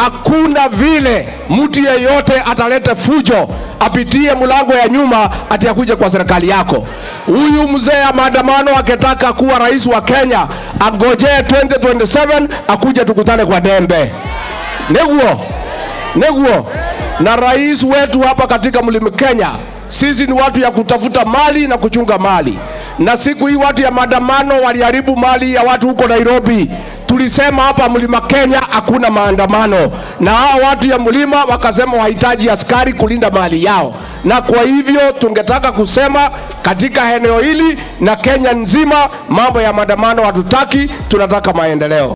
hakuna vile mtu yeyote atalete fujo apitie mlango ya nyuma ati akuje kwa serikali yako. Huyu mzee ya maandamano akitaka kuwa rais wa Kenya angojee 2027 akuje tukutane kwa Dembe. Neguo, neguo. Na rais wetu hapa katika mlima Kenya, sisi ni watu ya kutafuta mali na kuchunga mali, na siku hii watu ya maandamano waliharibu mali ya watu huko Nairobi. Tulisema hapa mlima Kenya hakuna maandamano, na hao watu ya mlima wakasema wahitaji askari kulinda mali yao, na kwa hivyo tungetaka kusema katika eneo hili na Kenya nzima, mambo ya maandamano hatutaki, tunataka maendeleo.